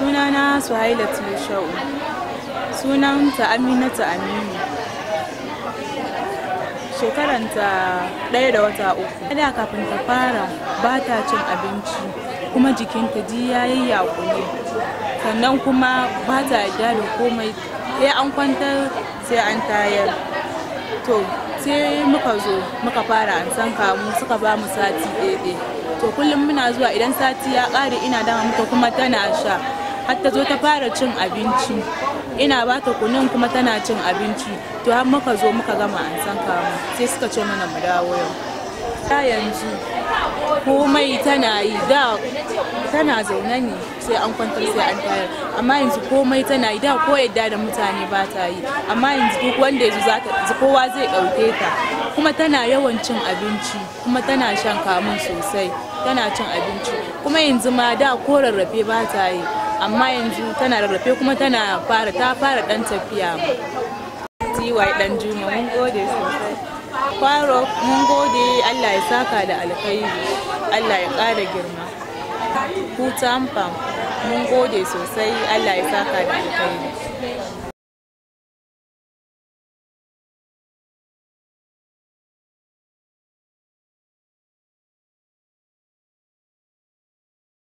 sunana suhailatu sha'u sunanta aminatu aminu shekaranta ɗaya da wata uku da kafin ta fara ba ta cin abinci kuma jikinta ji ya yi yakune sannan kuma ba ta yarda da komai sai an kwantar sai an tayar to sai muka zo muka fara an san kamu suka ba mu sati ɗaya to kullum muna zuwa idan sati ya ƙare ina dama muka kuma tana sha har ta zo ta fara cin abinci ina ba ta kunun kuma tana cin abinci to har muka zo muka gama an san kamu sai suka ce mana mu dawo yau ta yanzu komai tana yi da tana zaune ne sai an kwantar sai an tayar amma yanzu komai tana yi da ko yadda da mutane ba ta yi amma yanzu duk wanda yanzu za ta kowa zai ɗauke ta kuma tana yawan cin abinci kuma tana shan kamun sosai tana cin abinci kuma yanzu ma da ko rarrafe ba ta yi amma yanzu tana rarrafe kuma tana fara ta fara dan tafiya tiwai dan juma mun gode sosai faro mun gode allah ya saka da alkhairi allah ya ƙara girma hutan fam mun gode sosai allah ya saka da alkhairi